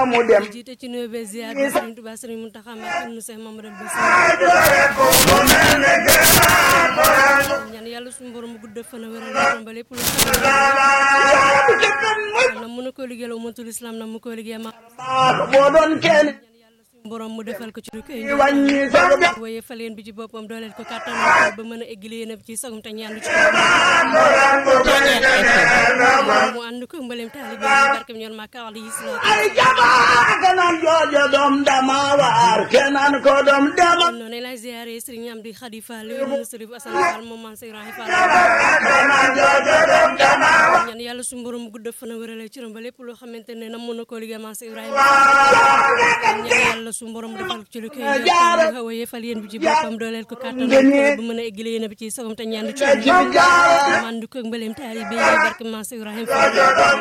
mu dem jiite ci nuyoo bee ziar bi Serigne Touba Serigne Mountakha Mbacké ibnu Cheikh Mamadou Bassir ñaan yàlla suñu borom gudd fan a wéral yaram ba lépp lu na mën a ko liggéeyal umatul islam na mu ko liggéey ma boo doon kenn suñu borom mu defal ko ci lu koy wàññi sa ba waaye fa leen bi ci boppam dooleel ko kàttan ba mën a eggali yéen ci sagum te ñaan ci mu ànd ko mbalem taalibe yi barkem ñoon ma ka alayhi salaatu ay jamaa kanaan joojo doom dama waar kenaan ko doom dama noonu lay ziare Serigne Amdi Khady Fall yoonu Serif Assane Fall moom man Ibrahima Fall kanaan joojo doom dama waar ñaan yàlla suñu borom gudd fan a wérale ci rom ba lépp loo xamante ne nam mën na koo liggéey man Ibrahima ñaan yàlla suñu borom defal ko ci lu koy xaw a yefal yéen bi ci boppam dooleel ko kàttan ba mën a eggali yéen bi ci sagam te ñaan ci mandu ko mbaleem taalibe yi barke man Ibrahima Fall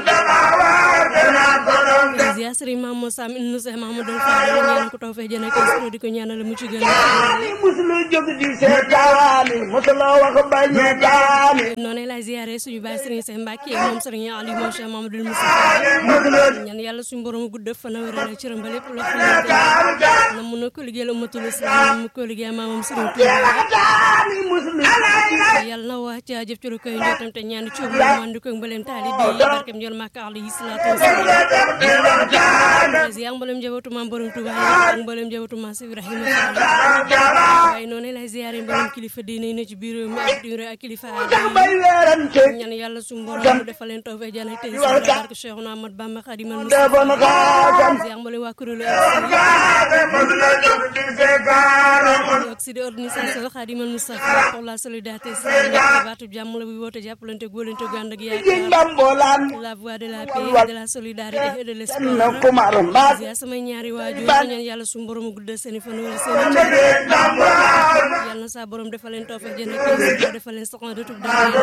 ziar Serigne Mamadou Sam ibnu Cheikh Mamadou Fall ñaan ko taw fee jëne ko di ko ñaanal mu ci gën musulu jóg di seetaani musulu wax bañ a daani noonu lay ziare suñu baay Serigne Cheikh Mbacke moom Serigne Aliou moom Cheikh Mamadou Moussa musulu ñaan yàlla suñu borom gudd fan a wérale ci rom ba lépp loo xamante ne na mun na ko liggéeyal ummatul islam mu ko liggéey maamam Serigne Touba daani musulu yàlla na wax ci jëf ci lu koy njottam te ñaan ci mu mandu ko mbaleem taalibe yi barkem ñool Makka alayhi salaatu wasalaam ziar mbalem njabootu maam borom Touba yi ak mbalem njabootu maam Ibrahima Fall waaye noonu lay ziare mbalem kilifa diine yi ne ci biir réew mi ak biir ak kilifa aada yi bay weerante ñaan yàlla suñu borom mu defal leen tawfeex jana tey si barke Cheikhouna Ahmad Bamba Khadimal Mustafa defoon xaasam ziar mbalem waa kuréelu musulu jóg di seetaani ak si di organisation Khadimal Mustafa pour la solidarité islamique baatu jàmm la buy woote jàppalante góolante gànd ak yaakaar ndambolaan la voix de la paix de la solidarité et de na l'espoir kumar mbaa ziar samay ñaari waajur ñaan yàlla suñu borom mu guddal seen i fan wala seen i cër yàlla na saa borom defal leen tawfeex jana tey si defal leen soxna de tub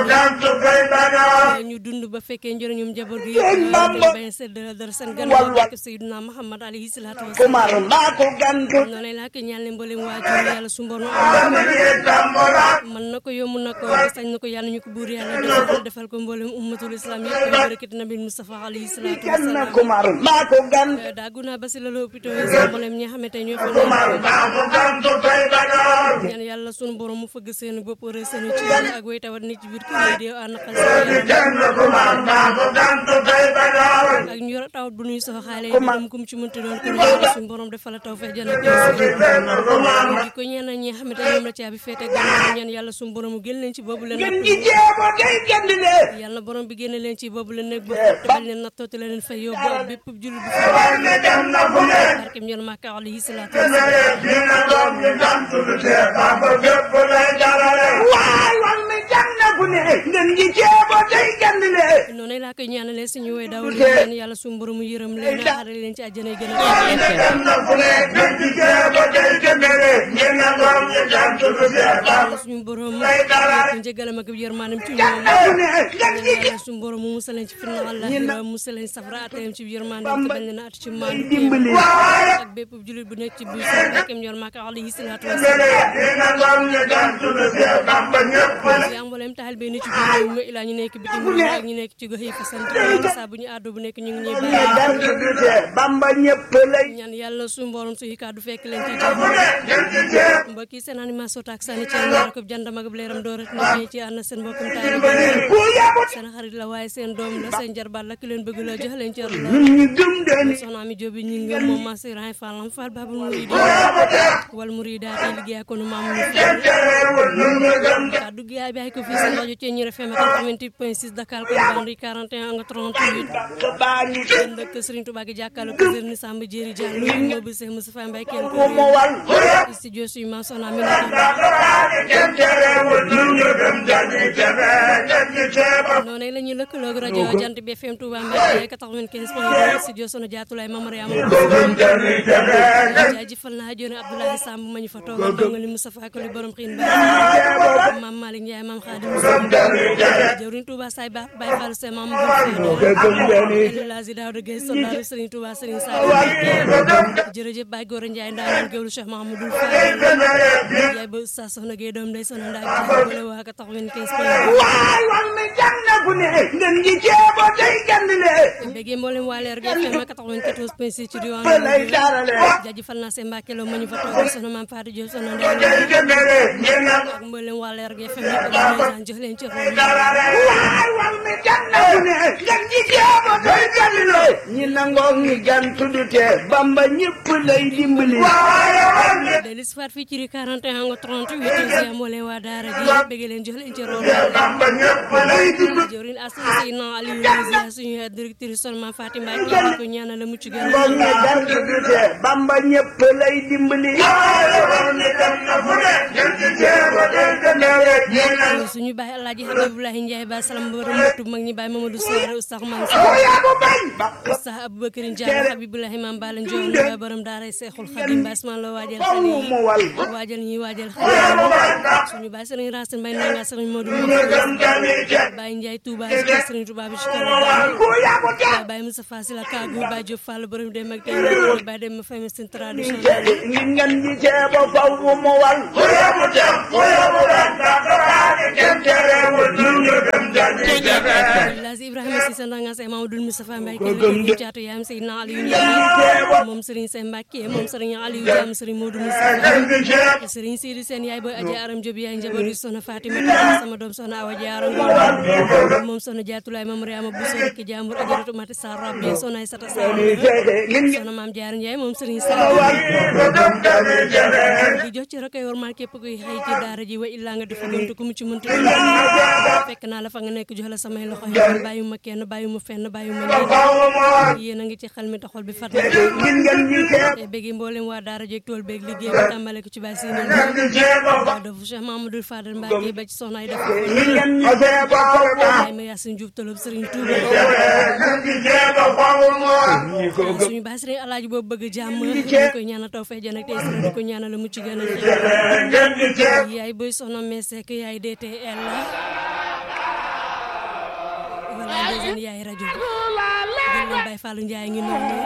daal ñu dund ba fekkee njëriñum njaboot gi yëpp te bañ sedd dara seen gannaaw barke Seydina Muhammad alayhi salaatu wa salaam kumar mbaa ko gantu noonu laa ko ñaan leen mboolem waajur yàlla suñu borom am mën na ko yomb na ko sañ na ko yàlla ñu ko buur yàlla defal defal ko mboolem ummatul islam yëpp barakati nabi Mustafa alayhi salaatu wa kenn salaam kumar mbaa ko gantu daagu naa ba si la lopito yi sa mboolem ñi nga xamante ñoo fa nekk ñaan yàlla sunu borom mu fëgg seen bopp rek seen ci ak way tawat nit ci biir kër yi di ànaqal ak ñu yor tawat bu nuy soxaale dem kum ci mënti doon ko yàlla sunu borom defal la tawfeex jana ko di ko ñaan ñi nga xamante ñoom la caabi feete gannaaw ñaan yàlla sunu borom mu génn leen ci boobu leen gën gi jéego day gënd de yàlla borom bi génne leen ci boobu leen nekk ba te bañ leen nattoote leen fay yóbbu ak bépp jullit bu fa dem na fu ne barkem ñoon Makka alayhi salaatu wasalaam dina doom ñu gantu du tee baba fépp lay jarale waay wan mi jàng na fu ne gën gi jéego day gënd de noonu laa koy ñaanalee suñu woy daaw li ñaan yàlla suñu borom mu yërëm leen xaare leen ci àjjana yi gën a dem na fu ne gën gi jéego day gënd de dina doom ñu gantu du tee baba yàlla suñu borom mu njëgalam ak yërmaanam ci ñoom fu ne gën gi yàlla suñu borom mu musal leen ci fitna Allah musal leen safara atayam ci yërmaanam te bañ leen a at ci maanu dimbali ak bépp jullit bu nekk ci biir sa barkem ñoon Makka alayhi salaatu wasalaam dina doom ñu gantu du tee baba ñëpp yaa mboolem taxal be ni ci biir réew mi ilaa ñu nekk bitim réew ak ñu nekk ci gox yi fa sant saa bu ñu àddu bu nekk ñu ngi ñuy bàyyi gantu du tee bamba ñëpp lay ñaan yàlla suñu borom suñu kàddu fekk leen ci jàmm gën gi jéego mbokk yi seen animation taak sànni ci ñaar ko jàndam ak leeram doo rek na ci ànd seen mbokkum taalibe ku yabu seen xarit la waaye seen doom la seen jarbaat la ki leen bëgg la jox leen cër la ñu gëm den soxna mi jóobi ñi nga moom ma si raay fallam fal babul muridi wal murida te liggéey ko nu maam ñu fa terewul ñu ñu gëm kaddu gi yaay bi ay ko fii seen rajo ci ñi FM 88.6 Dakar ko bandi 41 nga 38 baa ngi yéen dëkk Serigne Touba gi jàkkaarloo ko Serigne Samba Jéeri Diallo moo bi Cheikh Moustapha Mbaye kenn ko mo wal studio suñu maam soxna mi nekk kenn terewul ñu ñu gëm jàngi tere gën gi jéego noonu la ñuy lëkkaloog rajo jant bi FM Touba Mbaye 95 point 2 studio sono jaatulaay Mama Mariama gëm jàngi tere jaajëfal naa joone Abdoulaye Samb ma ñu fa toogal dongali Moustapha ko li borom xiin ba maam Malick Ndiaye maam Khadim jëwriñ Touba say ba Baye Fall se mam bu El Hadji Daouda Gueye soldaaru Serigne Touba Serigne Sall jërëjëf Baye Gora Ndiaye ndaanaan géwlu Cheikh Mahamadou Fall yaay ba sa soxna Gueye doom day soxna ndaa jàppale waa ka tax 25 waay wal mi jàng na ku ne ngeen gi ceebo day gandile béggee mboolem waa leer gi FM 94 point 6 ci diwaan lay jaarale jaajëfal naa seen mbàkke loo ma ñu fa toog soxna maam Fatou Diop soxna Ndeye day gandile ngeen na ak mboolem waa leer gi FM yëpp daan jox leen ci xool waay wal mi jàng na ku ne ngeen gi ceebo day gandile ñi nangoo ñi gan tuddute bamba ñëpp lay dimbali de l'histoire fii ci ri 41 nga 38 mboolem waa daara ji béggee leen jox leen ci xool bamba ñëpp lay dimbali jawrin associé non Aliou Louga suñu directrice Solma Fatima Mbacke ko ñaanal la mucc gën nangoo ñi gan tuddute bamba ñëpp lay dimbali suñu baay Alaaji Habiboulahi Ndiaye ba salam borom mutu mag ñi baay Mamadou Soare Oustaz Man Sa yaa ko bañ Oustaz Aboubacar Ndiaye Habiboulahi Mam Bala Ndiol ba borom daaray Seexul Xadim ba Asmaan la waajal xale yi mu wal waajal ñi waajal xale yi suñu baay Serigne Racine Mbaye nanga Serigne Modou Baye Ndiaye Touba ci Serigne Touba bi ci kala ku yaa ko tee Baye Moussa Fassila Kagou Baye Diop Fall borom dem ak tey Baye dem ma famille seen tradition ngi ngeen di ceebo faw mu wal Lazi Ibrahima Cissé ndanga say Mamadou Moustapha Mbaye kii la ñu caatu yaayam Seydina Aliou Ndiaye moom Serigne Sène Mbacke moom Serigne Aliou Diam Serigne Modou Moustapha Serigne Sidi Sène yaay booy aja aram Jobi yaay njaboot yi soxna Fatima Tall sama doom soxna Awa Diarra Ngom moom soxna Jaatulaay Mam Mariama Bousso rek jàmbur ajaratu Mati Sarr Rabbi soxna Aïssata Sarr soxna Maam Diarra Ndiaye moom Serigne Sarr di jox ci rakoy war maa képp kuy xëy ci daara ji wa illaa nga defa gontu ku mu ci mënti fekk naa la fa nga nekk jox la samay loxo yi bàyyuma kenn bàyyuma fenn bàyyuma ñenn yéen a ngi ci xel mi taxol bi fat na te bëggi mboolem waa daara jeeg tool beeg liggéey bi tàmbale ko ci bàyyi si neen waa dafa Cheikh Mamadou Fadal Mbacke ba ci soxna yi dafa ay ma Yacine Diouf tolob Serigne Touba suñu bàyyi Serigne Alaaji boobu bëgg jàmm ñu koy ñaanal taw fee jan ak tey Serigne di ko ñaanal la mucc gën a yaay boy soxna Mesek yaay DTL wala ndeysan yaay rajo bi gën leen Baye Fallou Ndiaye ngi noonu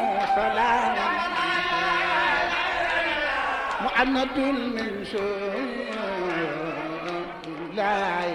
محمد من شاء الله